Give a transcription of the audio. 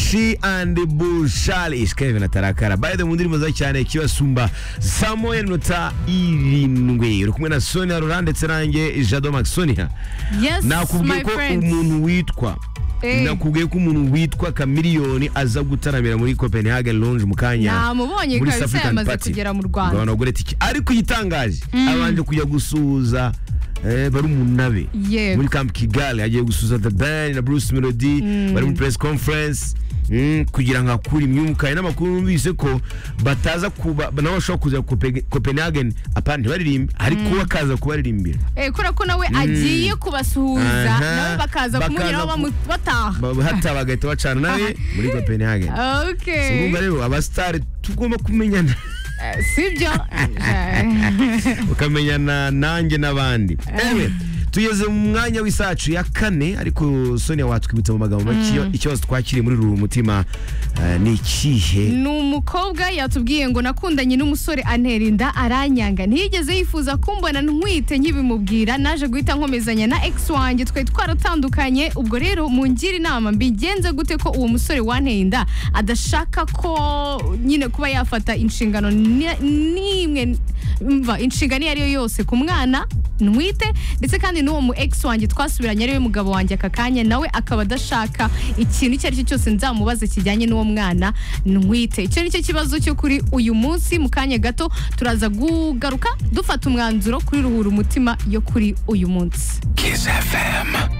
she and bushali isikaye tarakara by the mu ndirimbo nziza cyane kibasumba saa moya nota irindwi uri kumwe na sonia rora ndetse nanjye jado maxisonia Yes, nakubwiye my ko friends. umuntu witwa Eh. nakubwiye ko umuntu witwa kamiliyoni aza gutaramira muri copenhagen lounge mu kanya Namubonye muri kabisa South African yamaze Party. kugera mu Rwanda. Ngo banagure tike ariko igitangaje abanje kujya gusuhuza eh, bari umunabe Yego. muri camp kigali agiye gusuhuza the band na bruce melody bari muri press conference Mm, kugira ngo akure imyuka hari n'amakuru numvise ko bataza kuba nabo bashobora kuza Cope- Copenhagen apana ntibaririmbe ariko bakaza kubaririmbira Eh, kubera ko nawe agiye kubasuhuza Aha. nabo bakaza kumubwira aho Bakaza bamu- bataha Ba- hata bagahita bacana nawe muri Copenhagen Okay. urumva rero abasitari tugomba kumenyana Eh, sibyo ukamenyana nanjye n'abandi ewe tugeze mu mwanya w'isacu ya kane ariko sonia watwibutsa mu magambo make iyo- ikibazo twakiriye muri ruru mutima eh, ni ikihe ni umukobwa yatubwiye ngo nakundanye n'umusore antera inda aranyanga ntiyigeze yifuza kumbona ntwite nkibimubwira naje guhita nkomezanya na ex wanjye twari twaratandukanye ubwo rero mungire inama mbigenze gute ko uwo musore wanteye inda adashaka ko nyine kuba yafata inshingano ni- n'imwe mva inshingano iyo ari yo yose ku mwana ntwite ndetse kandi n'uwo mu ex wanjye twasubiranye ariwe mugabo wanjye aka kanya nawe akaba adashaka ikintu icyo ari cyo cyose nzamubaza kijyanye n'uwo mwana ntwite icyo ni cyo kibazo cyo kuri uyu munsi mu kanya gato turaza kugaruka dufata umwanzuro kuri ruhura umutima yo kuri uyu munsi Kiss FM.